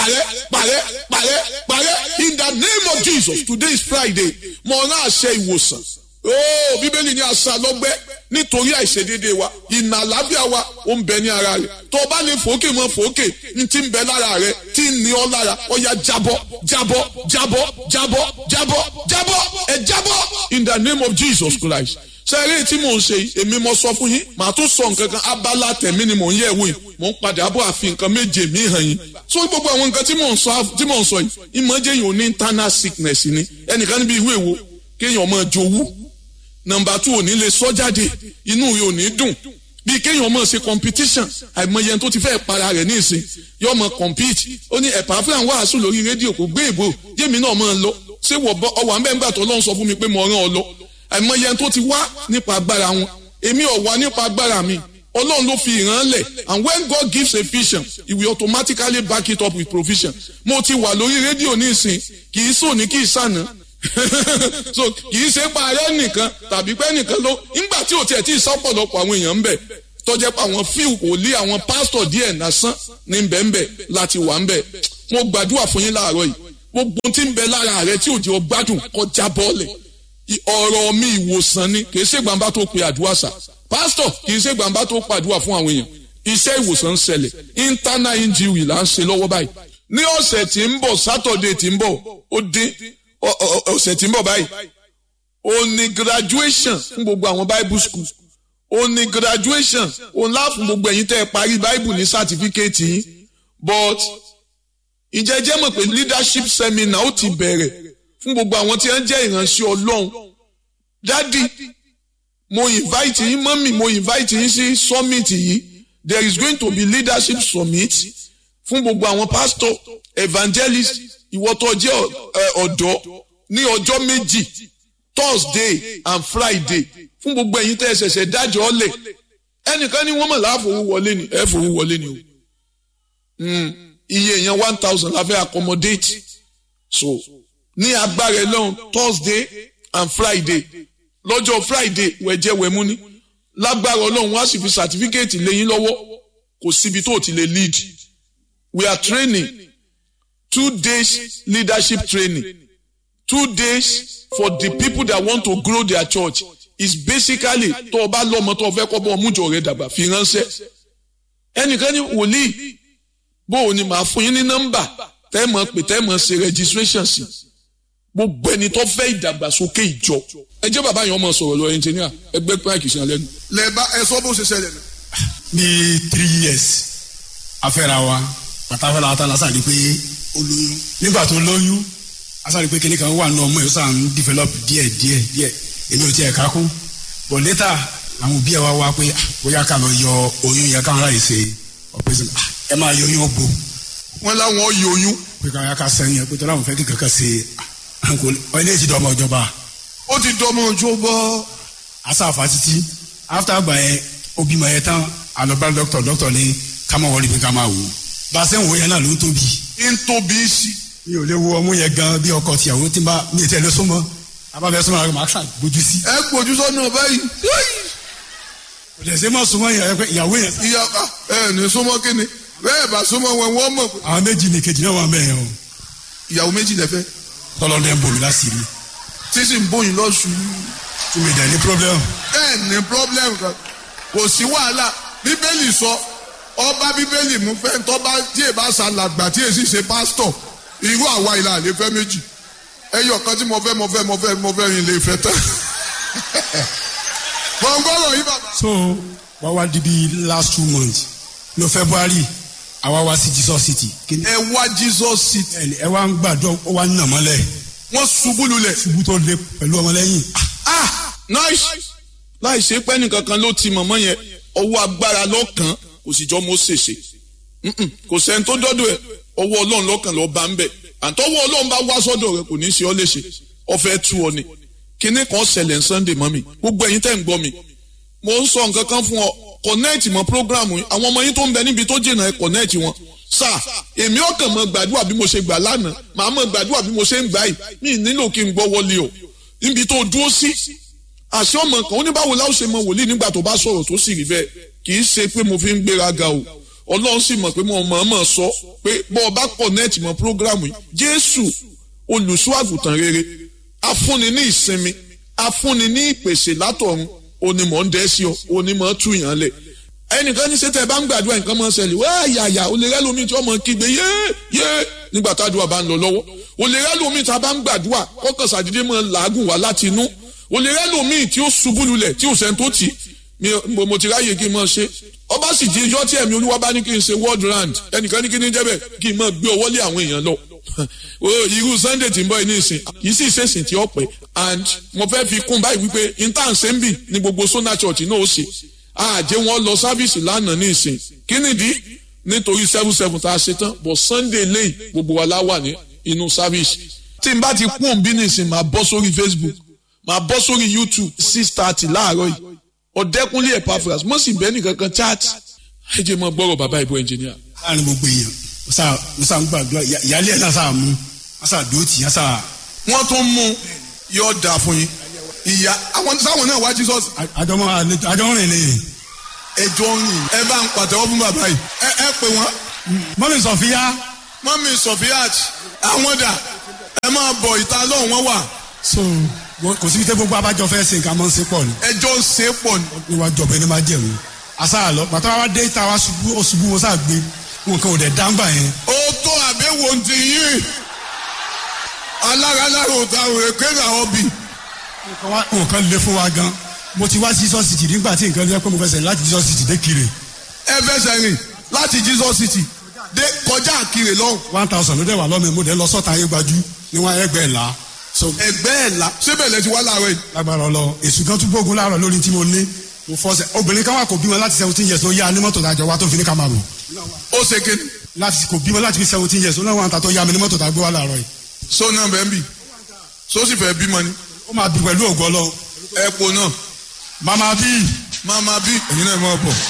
parẹ́ parẹ́ parẹ́ parẹ́ in the name of Jesus today is Friday mo rán àṣẹ ìwòsàn ooo bíbélì ní àṣà lọ́gbẹ́ nítorí àìṣedéédéé wa ìnà àlàáfíà wa ó ń bẹ ní ara rẹ̀ tó o bá lè fòókè mọ́ fòókè ní ti ń bẹ lára rẹ̀ tí ń ní ọ lára ó yá jábọ́ jábọ́ jábọ́ jábọ́ jábọ́ jábọ́ ẹ jábọ́ in the name of Jesus Christ sẹ́rí tí mò ń ṣe yìí èmi mo sọ fún yín màá tún sọ nǹkan kan abala tẹ̀mí ni mò ń yẹ̀ wò yìí mò ń padà bọ̀ àfi nǹkan méje mi hàn yín so gbogbo àwọn nǹkan tí mò ń sọ tí mò ń sọ yìí ìmọ̀jẹ̀ yìí ò ní internal sickness ni ẹnìkan níbi ìwé wo kéèyàn máa jowú nọ́mbà two ò ní lè sọ jáde inú rẹ̀ ò ní dùn bí kéèyàn máa ṣe competition àìmọye tó ti fẹ́ para rẹ̀ ní ìsìn yóò máa compete ó ní ẹ̀pà fúlàn wàásù lórí rédíò kò gbé ìbò jẹ́mi náà máa lọ ṣé ọwọ́ àmẹ́ńgbà tó lọ́n sọ fún mi pé mo rán ọ lọ àìmọye tó ti wá nípa agbára wọn èmi ò wá nípa agbára mi ọlọ́run ló fi ìran lẹ̀ and when God gives a vision he will automatically back it up with provision mo ti wà lórí rédíò ní ìsìn kì í sòní kì í sànà so kì í ṣe parẹ́ nìkan tàbí pé nìkan ló nígbà tí ò tiẹ̀ tí ì sọ́pọ̀lọpọ̀ àwọn èèyàn ń bẹ̀ tọ́jẹ́ pé àwọn fíù kò lé àwọn pásítọ̀ díẹ̀ lásán ní bẹ́ẹ̀nbẹ́ láti wà ń bẹ̀ mo gbàdúrà fún yín láàárọ̀ yìí gbogbo tí ń bẹ lára rẹ tí ò jẹ́ ọgbádùn kọjá bọ́ọ̀lẹ̀ ọ̀rọ̀ mi ìwòsàn ni kì í ṣe gbàǹbá tó pe àdúrà sà pásítọ̀ kì í ṣe gbàǹbá tó pàdúrà fún àwọn èèyàn iṣẹ́ ìwòsàn ń ṣẹlẹ̀ internal injury là ń ṣe lọ́wọ́ báyìí ní ọ̀sẹ̀ tí ń bọ̀ sátọ̀dẹ̀ tí ń bọ̀ ó dín ọ̀sẹ̀ tí ń bọ̀ báyìí ó ní graduation fún gbogbo àwọn bible school ó ní graduation ó ńlá fún gbogbo ẹ̀yin tẹ́ ẹ parí bible ní certificate yín but ìjẹ́jẹ́ mọ̀ pé leadership seminar ó ti bẹ̀rẹ̀ fún gbogbo àwọn tí wọ́n jẹ́ ìránṣẹ́ ọlọ́run dádì mo invite yín mọ́mì mo invite yín sí summit yìí there is going to be leadership summit fún gbogbo àwọn pastor evangelist ìwọ tó jẹ́ ọ̀dọ́ ní ọjọ́ méjì thursday and friday fún gbogbo ẹ̀yin tẹ́ ẹ ṣẹ̀ṣẹ̀ dájọ́ ọ̀lẹ̀ ẹnìkan ní wọ́n mọ̀ láàfọwọ́ wọlé ni ẹ fowó wọlé ni o iye èèyàn one thousand la fẹ́ accommodate so ní agbára ẹlọ́run thursday and friday lọ́jọ́ friday wẹ̀jẹ̀ wẹ̀mú ní lágbára ọlọ́run wá sì fi certificate lẹ́yìn lọ́wọ́ kò síbi tó ti lè lead we are training two days leadership training two days for the people that want to grow their church is basically tó o bá lọ́mọ tó o fẹ́ kọ́ bọ́ ọmújọ rẹ dàgbà fi ránṣẹ́ ẹnìkan ní wòlíì bó o ní màá fún yín ní nọ́mbà tẹ́ mọ̀ pé tẹ́ mọ̀ ṣe registration sí gbogbo ẹni tó fẹ́ ìdàgbàsókè ìjọ ẹ jẹ́ bàbá yẹn ọmọ sọ̀rọ̀ lọ ẹnjìníà ẹgbẹ́ pààkì sí alẹ́ nu. lẹ́ẹ̀bá ẹ sọ bó ṣe ṣẹlẹ̀ nù. ní three years afẹ́ra wa pàtàkì la ta la sáré pé ó lóyún nígbà tó lóyún a sáré pé kíní kan wà nù ọmọ yìí ó sàn ń develop díẹ̀ díẹ̀ díẹ̀ èmi ò tiẹ̀ ká kún but later àwọn òbí ẹ̀ wá wá pé bóyá ká lọ yọ oyún yẹn káwọn láyè ṣe operation ẹ máa yọ oyún ọgbó wọ́n láwọn yọ oyún. pé káwọn ká sẹ́yìn ẹ pé tọ́lá àwọn fẹ́ kí kankan ṣe ilé ìjìdá ọmọ ìjọba ó ti dọmọ ojú bọ́. asáfa títí after àgbà yẹn ó bímọ yẹn tán àlọ́bá dọ́kítọ̀ dọ́kítọ̀ ní ká máa wọlé pé ká máa wò ó bá a sẹ́yìn wò yẹn náà ló ń tóbi. ń tóbi sí. mi ò lè wo ọmú yẹn gan bí ọkọ tìyàwó tí bá mi ò tẹ̀ lé súnmọ́ abáfẹ́ súnmọ́ àwọn máa ṣàn gbójú sí. ẹ gbójú sọ́nà báyìí. kò tẹ̀ sí mọ́ súnmọ́ ìyàwó yẹn. ìyá ẹ ní súnmọ́ kíni bẹ́ẹ̀ bá súnmọ́ wọn wọ́n mọ̀. àwọn méjì ní kejì náà wà mẹ́rin o. ìyàwó méjì lẹ́fẹ́. tọ́lọ́dẹ ń bomi láṣìírí. tí sì ń bóyin lọ́sù. tí mi dẹ̀ ní problem. bẹ́ẹ̀ ní problem kan kò sí wàhálà bíbélì sọ ọba bíbélì mú fẹ́ tọ́ba tí èèbá ṣàlàgbà tí èsì ṣe pásítọ̀ irú àwa ìlà àlè fẹ́ méjì ẹyọ kan tí mo fẹ́ mo fẹ́ mo fẹ́ mo fẹ́ yín lè fẹ́ tán. gbọ̀ngbọ̀rọ̀ yìí bàbá. so wá wá di bí last two months no february àwa wá sí jesus city. ẹ wá jesus city. ẹ wá ń gbàdúrà ó wá ń nà mọ́lẹ̀. wọ́n ṣubú lulẹ̀. ṣubú tó le pẹ̀lú ọmọlẹ́yìn. ah nice láì ṣe pẹ́ nìkan kan ló ti mọ̀mọ́ yẹn ọwọ́ agbára lọ́kàn kò sì jọ mọ́ ṣèṣe kò sẹ́ni tó dọ́dọ̀ ẹ̀ ọwọ́ ọlọ́run lọ́kàn lọ́ọ́ bá ń bẹ̀ àtọwọ́ ọlọ́run bá wá sọ́dọ̀ rẹ̀ kò ní í ṣe ọ́ léṣe ọ̀fẹ́ tú ọ ni kinní kan ṣẹlẹ̀ ń sunday mọ́ mi gbogbo ẹ̀yin tẹ̀ ń gbọ́ mi mo ń sọ nǹkan kan fún ọ connect mọ́ program yìí àwọn ọmọ yín tó ń bẹ níbi tó jìnnà ẹ connect wọn sà èmi ọkàn mọ gbàdúrà bí mo ṣe gbà lánàá màá mọ gbàdúrà bí mo ṣe ń gbà yìí mi nílò kí n gbọ́ wọlé o níbi tó dúró sí àṣẹ ọmọ kan ó ní báwo láwọn ṣe mọ wòlíì nígbà tó bá sọ̀rọ̀ tó sì rí bẹ́ẹ̀ kì í ṣe pé mo fi ń gbéraga o ọlọ́run sì mọ̀ pé mo mọ̀ mọ̀ sọ pé bọ́ ọba connect mọ́ programu yìí jésù olùṣọ́ àgùntàn rere afúnni ní ìsinmi afúnni ní ìpèsè látọ̀run onímọ̀ ń dẹ́ sí ọ onímọ̀ tú yàn lẹ̀ ẹnìkan ní sẹ́tẹ̀ bá ń gbàdúrà nǹkan máa ń ṣẹlẹ̀ wá yàyà olè rẹ́ lómi tí wọ́n mọ̀ kígbe yé yé nígbà tádùá bá ń lọ lọ́wọ́ olè rẹ́ lómi tí a bá ń gbàdúrà kọ́kàn sàdédé máa ń làágùn wá láti inú olè rẹ́ lómi tí ó ṣubú lulẹ̀ tí ò sẹ́ni tó tì í mo ti ráyè kí n máa ṣe ọba sì di ijọ́ tí ẹ̀mí olúwa bá ní kí n ṣe world round ẹnìkan ní kí ní jẹ́ bẹ́ẹ̀ kí n máa gbé ọwọ́ lé àwọn èèyàn lọ irú sunday tí ń bọ̀ ní ìsìn kìí sì ṣèṣìn tí ó pẹ́ and mo fẹ́ fi kún báyìí wípé intan sembi ní gbogbo sona church náà ó ṣe àjẹ́ wọn lọ sáfíìsì lánàá ní ìsìn kí nìdí nítorí seven seven tá a ṣe tán but sunday lẹ́yìn gbogbo wa la wà ní inú sáfíìsì tí n bá ti kún bí ní ìsìn máa bọ́ sórí facebook máa bọ́ sórí youtube six thirty láàárọ̀ yìí ọ̀dẹ́kunlé epaphras mo sì bẹ́ẹ̀ nìkan kan chat ẹ jẹ́ mọ́ gbọ́rọ̀ bàbá ìbò ẹnjìníà. láàrin gbogbo èèyàn mo sá ń gbàdúrà ìyáálé ẹ̀ náà sá mú wọ́n sá dúró tì yẹn sá. wọ́n tún mú yóò dà fún yín ìyá àwọn sáwọn náà wá jesus. àjọmọ àjọmọ rìn lẹ́yìn. ẹjọ́ rìn ẹ bá ń pàtẹ́wọ́ fún bàbá yìí ẹ ẹ pè wọ́n. mọ́mí sọ̀fíà. mọ́mí sọ̀fíàt àwọn dà ẹ máa bọ̀ ìta lọ́hùn wọn wà. so kò síbi tẹ́ gbogbo abájọ fẹ́ ṣe nǹkan mọ́ ń ṣe pọ̀ ni. ẹjọ́ ń ṣe pọ̀ ni. níwájú ọ̀bẹ ni máa jẹ̀wò àṣà lọ pàtó wa dé ìta wa ṣubú ó ṣubú wọn sáà gbé nǹkan ò dẹ̀ dáńgbà yẹn. ó tó àbẹ̀wò ti yín alára lára òtá òwe kéèrà ọbì. nǹkan lè fún wa gan mo ti wá sí Jesus city nígbà tí nǹkan lè pẹ́ mo fẹsẹ̀ láti Jesus city dé kiri. ẹ fẹsẹ̀ rìn láti Jesus city dé kọjá kiri lọ́hùn. one thousand ló dẹ̀ wà lọ́mọ mo dẹ̀ lọ sọ́ta ayé gbajú níwọ̀n ẹgbẹ́ ẹ̀ la. ẹgbẹ́ ẹ̀ la síbẹ̀ lẹ ti wá láàárọ̀ yìí. lágbára ọlọ èsù kan tún gbógun láàárọ̀ lórí tí mo ní mo fọsẹ̀ obìnrin kan wà kò bímọ láti seventeen years ló yá ní mọ́tò tàjọ wa tó fi ní ká máa bọ̀. ó ṣe kéde. láti kò bímọ láti fi seventeen years ó náà wà níta tó yá mi ní mọ́tò tàgbé wa láàárọ̀ yìí. so náà bẹ́ẹ̀ bì so sì fẹ́ bímọ ni. ó máa bí pẹ̀lú ògo ọlọ. ẹ̀pọ̀ náà. màmá bí. màmá bí èyí náà máa bọ̀.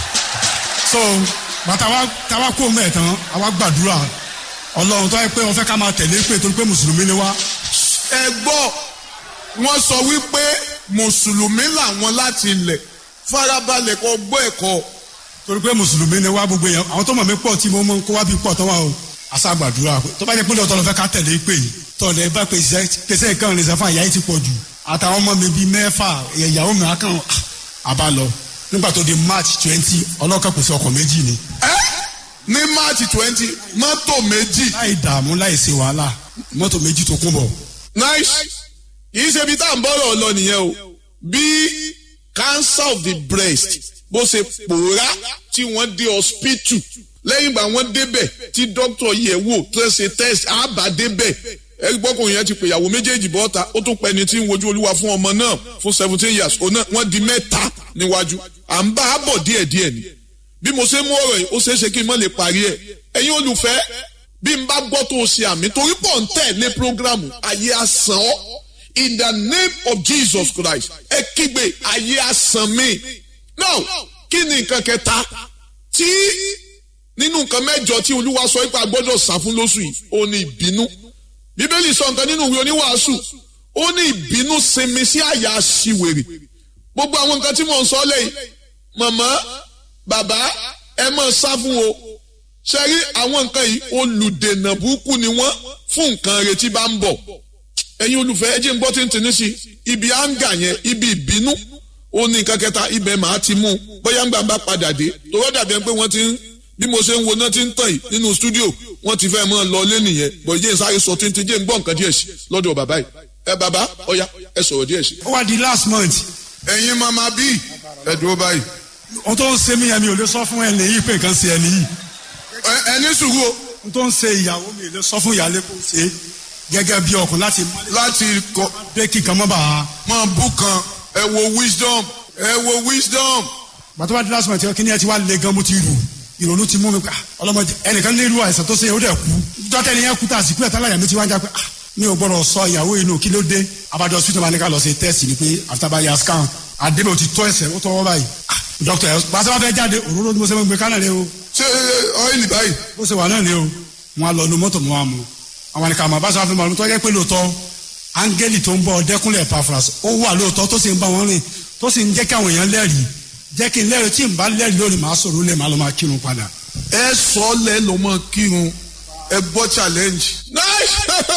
so bàtà wa táwa kó mẹ́ẹ̀ tán àwa gbàdúrà ọlọ́run tó yẹ pé wọ́n fẹ́ ká máa tẹ̀lé pé torí pé mùsùlùmí ni wá. ẹ gbọ́ wọ́n sọ wípé mùsùlùmí làwọn láti ilẹ̀ farabalẹ̀ kọ gbọ́ ẹ̀kọ́. torí pé mùsùlùmí ni wá gbogbo yẹn àwọn tó mọ̀ mí pọ̀ tí mo mọ̀ kó wá bí pọ̀ tó wà o. àṣà gbàdúrà tó bá jẹ́ pé lọ́tọ́ lọ fẹ́ ká tẹ̀lé pé yìí tọ̀lẹ̀ bá pèsè nǹkan rìn sẹ́fà ìyá yìí ti pọ̀ jù àtàwọn ọmọ mi bíi mẹ́fà ìyàwó mi akàn àbá lọ nígbà tó di march twenty ọlọ́kàn pèsè ọkọ̀ méjì ni. ẹ ní march twenty mọ́tò méjì. láì dààmú láì ṣe wàhálà mọ́tò méjì tó kún bọ̀. nice kì í ṣe ibi tá à ń bọ́rọ̀ lọ nìyẹn o bí cancer of the breast bó ṣe pòórá tí wọ́n dé hospital lẹ́yìn ìgbà wọ́n débẹ̀ tí doctor yẹ̀ wò tó ṣe test àbá débẹ̀ ẹgbọ́kùnrin yẹn ti pè ìyàwó méjèèjì bọ́ta ó tún pẹ́ni tí ń wojú olúwa fún ọmọ náà fún seventeen years òun náà wọ́n di mẹ́ta níwájú à ń bá a bọ̀ díẹ̀díẹ̀ ni bí mo ṣe mú ọ̀rọ̀ yìí ó ṣeé ṣe kí n má lè parí ẹ̀ ẹ̀yin olùfẹ́ bí n bá gbọ́ tó o ṣe àmì torí pọ̀ ń tẹ̀lé programu ayé asán ọ́ in the name of Jesus Christ ẹ kígbe ayé asán mi now kí ni nǹkan kẹta tí nínú nǹkan mẹ́jọ tí olúwa sọ pé a gbọ́dọ̀ sá fún lóṣù yìí ó ní ìbínú bíbélì sọ nǹkan nínú ìwé oníwàásù ó ní ìbínú sinmi sí àyà aṣiwèrè gbogbo àwọn nǹkan tí mò ń sọ lẹ́yìn màmá bàbá ẹ máa sá fún o ṣe rí àwọn nǹkan yìí olùdènà burúkú ni wọ́n fún nǹkan retí bá ń bọ̀ ẹ̀yin olùfẹ́ ẹ jẹ́ ń gbọ́ tí ń tini sí ibi áńgà yẹn ibi ìbínú ó ní nǹkan kẹta ibẹ̀ màá ti mú bóyá ń gbà bá padà dé tòwọ́ dàbí ẹni pé wọ́n ti ń bí mo ṣe ń wo náà ti ń tàn yìí nínú stúdíò wọ́n ti fẹ́ mọ́ lọ lé nìyẹn bọ̀ jẹ́ sáré sọ tí ń ti jẹ́ ń gbọ́ nǹkan díẹ̀ sí lọ́dọ̀ bàbá yìí ẹ bàbá ọ̀ya ẹ sọ̀rọ̀ díẹ̀ sí. ó wá di last month. ẹ̀yin mama bí ẹ dúró báyìí. ohun tó ń ṣe mí yẹn mi ò lè sọ fún ẹni yìí pé nǹkan ṣe ẹni yìí. ẹni sùúrù o. ohun tó ń ṣe ìyàwó mi ò lè sọ fún ìyáálé kó ṣe gẹ́gẹ́ bí ọkùnrin láti. láti kọ. bẹ́ẹ̀ kí nǹkan mọ́ bàá. máa bú kan ẹ wo wisdom ẹ wo wisdom. bàtọ́ bá di last month kí ni ẹ ti wá le gan mo ti rù ìrònú ti mú mi pa ọlọmọdé ẹnìkan ní irú àìsàn tó ṣe ó dẹ̀ kú dọ́tẹ́ ni yẹn kú tá a sì kú ẹ̀ tálàyà mi ti wá ń já pé ah mi ò gbọ́dọ̀ sọ ìyàwó inú kí ló dé abájọ hospital máa ní ká lọ ṣe test ni pé after bá yà scan àdébẹ̀ ò ti tọ́ ẹsẹ̀ ó tọwọ́ báyìí ah doctor ẹ̀ bá sábà fẹ́ jáde òróró ni mo ṣe máa ń gbé kánà lé o. ṣé ọ́ìlì báyìí. bó ṣe wà náà ni o wọn á lọ nu mọ́tò mọ́ wa mu àwọn nìkan àmọ́ bá sábà fẹ́ máa tó yẹ pé lóòótọ́ áńgẹ́lì tó ń bọ̀ dẹ́kunlẹ̀ Epaphras ó wà lóòótọ́ tó sì ń bá wọn rìn tó sì ń jẹ́ kí àwọn èèyàn lẹ́rìí jẹ́ kí n lẹ́rìí tí n bá lẹ́rìí lónìí màá sọ̀rọ̀ lé màá lọ máa kírun padà ẹ sọ ọ́ lẹ́ lọ́ mọ́ kírun ẹ gbọ́ challenge. nice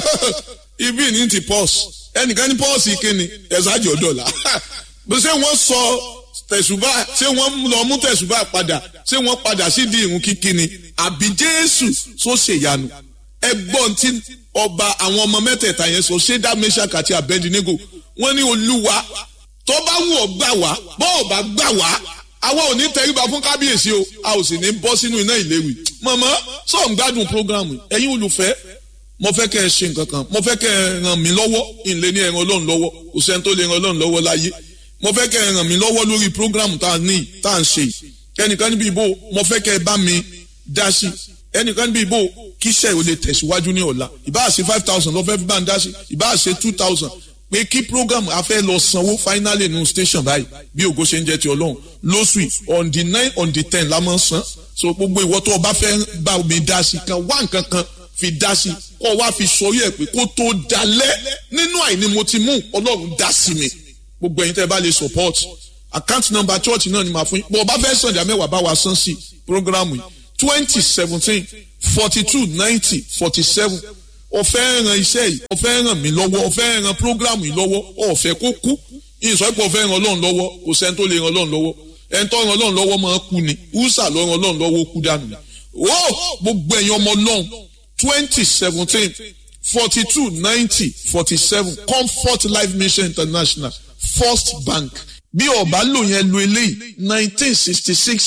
ibi ní ti pọ́s ẹnìkan ní pọ́ọ̀sì kíni ẹ̀sájì ọ̀dọ́là ṣé wọ́n sọ tẹ̀sùbà ṣé wọ́n lọ mú tẹ̀sùbà padà ṣé wọ́n padà sí di ìrun kíkí ni àbí jésù tó ṣèyanu ẹgbọ́n tí ọba àwọn ọmọ mẹ́tẹ̀ẹ̀ta yẹn sọ ṣédá meshach àti abednego wọ́n ní olúwa tó bá wù ọ́ gbà wá bọ́ ọ̀ bá gbà wá àwa ò ní tẹríba fún kábíyèsí o a ò sì ní bọ́ sínú iná ìléwì mọ̀mọ́ sọ̀ ń gbádùn programu ẹ̀yin olùfẹ́ mo fẹ́ kẹ́ ẹ ṣe nǹkan kan mo fẹ́ kẹ́ ẹ ràn mí lọ́wọ́ ìlé ní ẹran ọlọ́run lọ́wọ́ kò sẹ́ni tó lè ran ọlọ́run lọ́wọ́ láyé mo fẹ́ kẹ́ ẹ ràn mí lọ́wọ́ lórí programu tá a ní tá a ń ṣe ẹnìkan níbi ìbò mo fẹ́ kẹ́ ẹ bá mi dá sí ẹnìkan níbi ìbò kíṣẹ́ ò lè tẹ̀síwájú ní ọ̀la ìbáà ṣe five thousand lọ́fẹ́ fi bá ń dá sí ìbáà ṣe two thousand pé kí program a fẹ́ lọ sanwó finally nínú station báyìí bí ògo ṣe ń jẹ́ ti ọlọ́run lóṣù on the nine on the ten la máa ń san so gbogbo ìwọ tó o bá fẹ́ bá mi dá sí kan wá nǹkan kan fi dá sí kó wá fi sọrí ẹ̀ pé kó tó dalẹ̀ nínú àìní mo ti mú ọlọ́run dá sí mi gbogbo ẹ̀yin tẹ́ ẹ bá lè support account number church náà ni màá fún yín bó o bá fẹ́ sàn ìdá mẹ́wàá bá wa san sí program yìí twenty seventeen forty two ninety forty seven ọ̀fẹ́ ran iṣẹ́ yìí ọ̀fẹ́ ràn mí lọ́wọ́ ọ̀fẹ́ ran program yìí lọ́wọ́ ọ̀fẹ́ kó kú ìsọ̀pọ̀ ọ̀fẹ́ ran ọlọ́run lọ́wọ́ kò sẹ́ni tó lè ran ọlọ́run lọ́wọ́ ẹni tó ran ọlọ́run lọ́wọ́ máa kú ni húsà ló ran ọlọ́run lọ́wọ́ kú dànù ó gbogbo ẹ̀yin ọmọ ọlọ́run twenty seventeen forty two ninety forty seven comfort life mission international first bank bí ọba lò yẹn lo eléyìí nineteen sixty six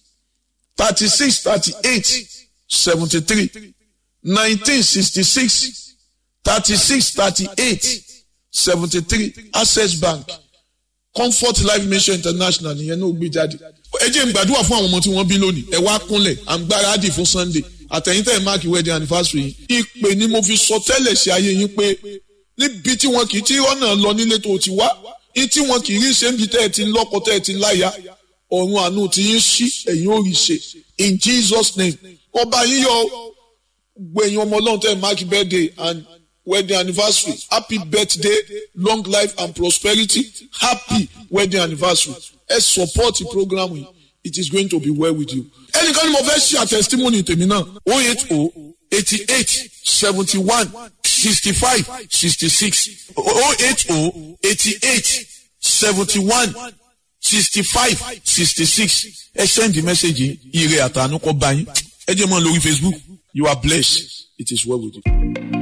thirty six thirty eight seventy three nineteen sixty six thirty six thirty eight seventy three access bank comfort life mission international nìyẹn náà gbé jáde. ẹ jẹ́ n gbàdúrà fún àwọn ọmọ tí wọ́n bí lónìí ẹ wá kúnlẹ̀ à ń gbáradì fún sunday àtẹ̀yìntẹ̀ máàkì wedding anniversary yìí ìpè ni mo fi sọ tẹ́lẹ̀ sí ayé yín pé níbi tí wọn kì í tí ọ̀nà lọ nílé tó ti wá ní tí wọn kì í rí ṣe ń bi tẹ́ ẹ ti lọ́kọ tẹ́ ẹ ti láya ọ̀run àánú ti yín sí ẹ̀yin ò rí ṣe in jesus name ọba yín yọ gbẹ̀yìn ọmọ ọlọ́run tẹ́ ẹ máàkì birthday and wedding anniversary happy birthday long life and prosperity happy wedding anniversary ẹ support the program yìí it is going to be well with you. ẹnìkan ni mo fẹ́ ṣe àtẹ̀sítímọ́nì tèmi náà o eight o eighty eight seventy one sixty five sixty six o eight o eighty eight seventy one sixty five sixty six ẹ send the message ire àtànú kọ bá yín ẹ jẹ́ mọ́ lórí facebook you are blessed it is well with you.